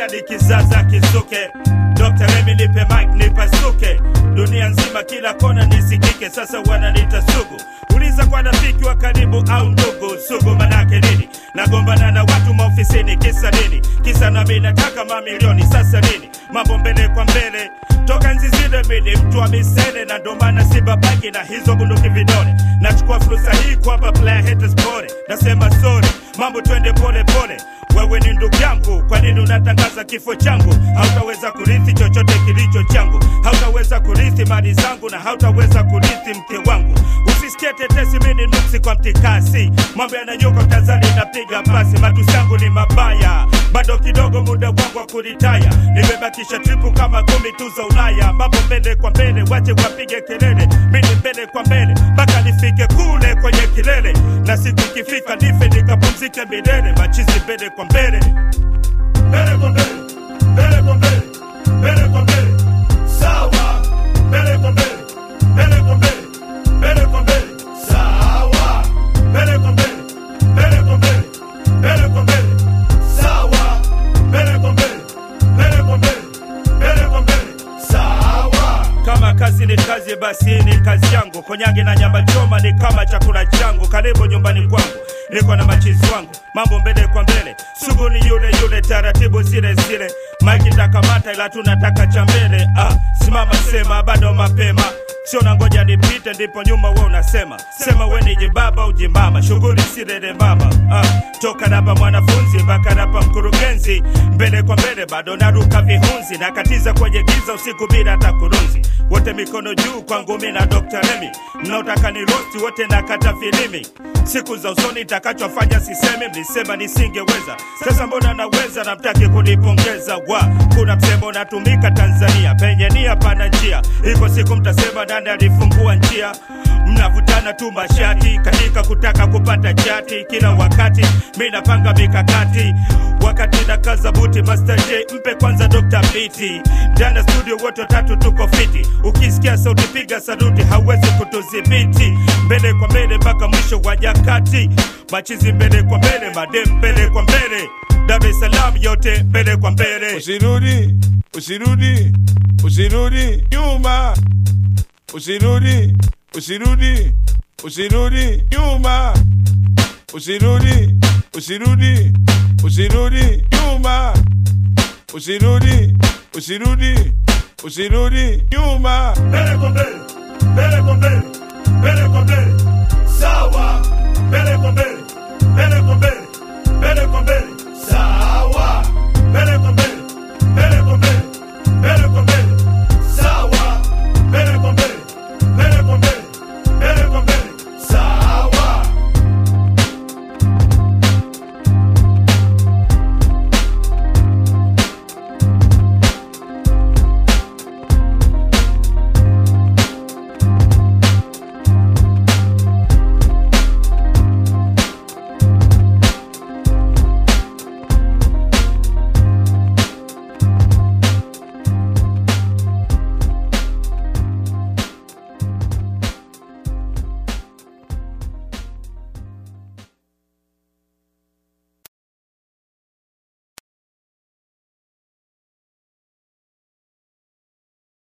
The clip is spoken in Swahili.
hadi kizaza kisuke Dr. Remy nipe mic nipasuke dunia nzima kila kona nisikike sasa wananiita sugu uliza kwa rafiki wa karibu au ndugu sugu manake nini nagombana na watu maofisini kisa nini kisa nami nataka mamilioni sasa nini mambo mbele kwa mbele toka nzi zile mini mtu wa misele na ndo maana sibabaki na hizo bunduki vidole nachukua fursa hii kuwapa player haters pole nasema sorry mambo twende pole pole wewe ni ndugu yangu kwa nini unatangaza kifo changu hautaweza kurithi chochote kilicho changu hautaweza kurithi mali zangu na hautaweza kurithi mke wangu usisikie tetesi mini nuksi kwa mtikasi mambo yananyuka tanzania inapiga pasi matusi yangu ni mabaya bado kidogo muda wangu wa kuritaya nimebakisha tripu kama kumi tu za ulaya mambo mbele kwa mbele wache wapige kelele mini mbele kwa mbele mpaka nifike kule kwenye kilele na siku ikifika nife nikapumzike milele machizi mbele kwa mbele mbele kwa mbele mbele kwa mbele mbele kwa mbele sawa mbele kwa mbele mbele kwa mbele mbele kwa mbele sawa mbele kwa mbele mbele kwa mbele mbele kwa mbele sawa mbele kwa mbele mbele kwa mbele mbele kwa mbele sawa kama kazi ni kazi basi hii ni kazi yangu konyange na nyama choma ni kama chakula changu karibu nyumbani kwangu niko na machizi wangu mambo mbele kwa mbele sugu ni yule yule taratibu zile zile maiki takamata ila tunataka cha mbele ah, simama sema bado mapema sio na ngoja nipite ndipo nyuma we unasema sema we ni jibaba ujimama shughuli silele mama ah, toka napa mwanafunzi mpaka napa mkurugenzi mbele kwa mbele bado naruka vihunzi nakatiza kwenye giza usiku bila hata kurunzi wote mikono juu kwangu mi na Dr. Remy mnaotaka ni rosti wote nakata filimi siku za usoni takachofanya sisemi mlisema nisingeweza sasa mbona naweza na mtaki kunipongeza wa kuna msemo natumika tanzania penye nia pana njia iko siku mtasema nani alifungua njia mnavutana tu mashati katika kutaka kupata chati kila wakati mi napanga mikakati wakati na kaza buti Master J mpe kwanza Dr. Biti ndani ya studio wote watatu tuko fiti ukisikia sauti piga saluti hauwezi kutudhibiti mbele kwa mbele mpaka mwisho wa nyakati machizi mbele kwa mbele madem mbele kwa mbele Dar es Salaam yote mbele kwa mbele Usirudi, usirudi, usirudi nyuma. Usirudi, usirudi, usirudi nyuma. Usirudi, usirudi, usirudi nyuma. Usirudi, usirudi, usirudi nyuma. mbele kwa mbele mbele kwa mbele mbele kwa mbele sawa mbele kwa mbele mbele kwa mbele mbele kwa mbele